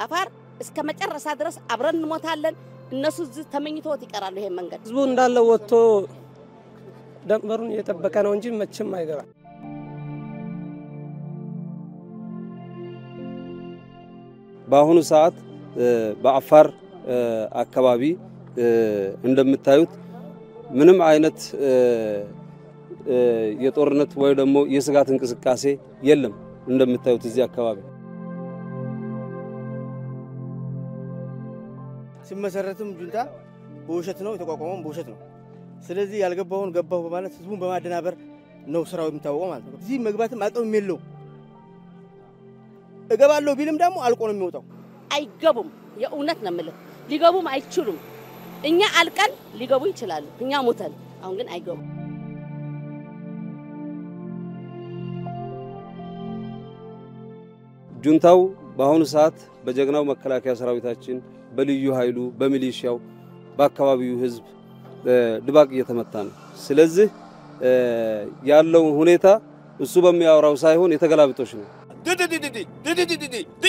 አፋር እስከ መጨረሻ ድረስ አብረን እንሞታለን። እነሱ እዚህ ተመኝቶት ይቀራሉ። ይሄን መንገድ ህዝቡ እንዳለ ወጥቶ ደንበሩን እየጠበቀ ነው እንጂ መቼም አይገባም። በአሁኑ ሰዓት በአፋር አካባቢ እንደምታዩት ምንም አይነት የጦርነት ወይ ደግሞ የስጋት እንቅስቃሴ የለም። እንደምታዩት እዚህ አካባቢ ሲመሰረትም ጁንታ በውሸት ነው የተቋቋመው፣ በውሸት ነው። ስለዚህ ያልገባውን ገባሁ በማለት ህዝቡን በማደናበር ነው ስራው የሚታወቀው ማለት ነው። እዚህ መግባትም አቅም የለው። እገባለሁ ቢልም ደግሞ አልቆ ነው የሚወጣው። አይገቡም። የእውነት ነው የምልህ፣ ሊገቡም አይችሉም። እኛ አልቀን ሊገቡ ይችላሉ፣ እኛ ሞተን። አሁን ግን አይገቡም። ጁንታው በአሁኑ ሰዓት በጀግናው መከላከያ ሰራዊታችን፣ በልዩ ኃይሉ፣ በሚሊሻው፣ በአካባቢው ህዝብ ድባቅ እየተመታ ነው። ስለዚህ ያለው ሁኔታ እሱ በሚያወራው ሳይሆን የተገላብጦች ነው።